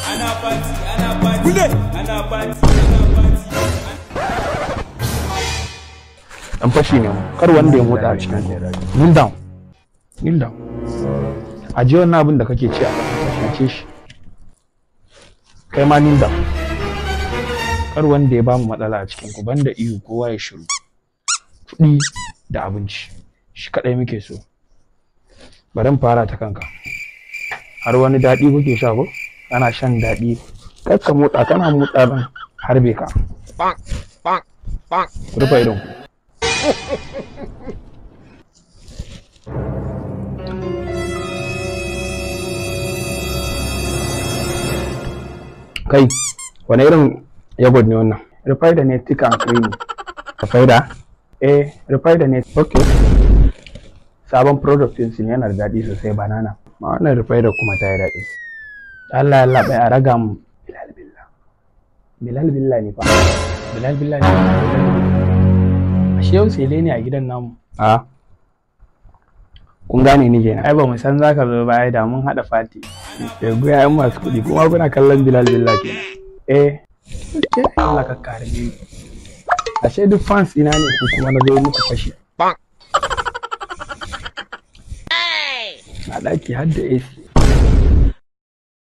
ana party ana party ana party ana party dan fashi ne mu kar wanda ya motsa a cikin ku kneel down kneel down a ji wannan abin da kake ci a ƙasa ce shi kai ma kneel down kar wanda ya bamu matsala a cikin ku banda iyo kowa ya shiru kuɗi da abinci shi kaɗai muke so bari in fara ta kanka har wani daɗi kuke sha ko kana shan daɗi kar ka motsa kana motsa ban harbe ka rufe idon ku kai wani irin yogurt ne wannan rufai da ne thick and creamy rufai da eh rufai da ne ok sabon product din su ne yana da daɗi sosai banana ma wannan rufai da kuma ta yi daɗi Allah Allah bai a raga mu bilal billah bilal billah ne fa bilal billah ne ashe yau sele ne a gidan namu a kun gane ni kenan ai ba mu san zaka zo ba ai da mun hada fati ya goya yan masu kuɗi kuma kuna kallon bilal billah kenan eh ke Allah ka kare ni ashe duk fans ina ne ko kuma na zo muku fashi a ɗaki har da AC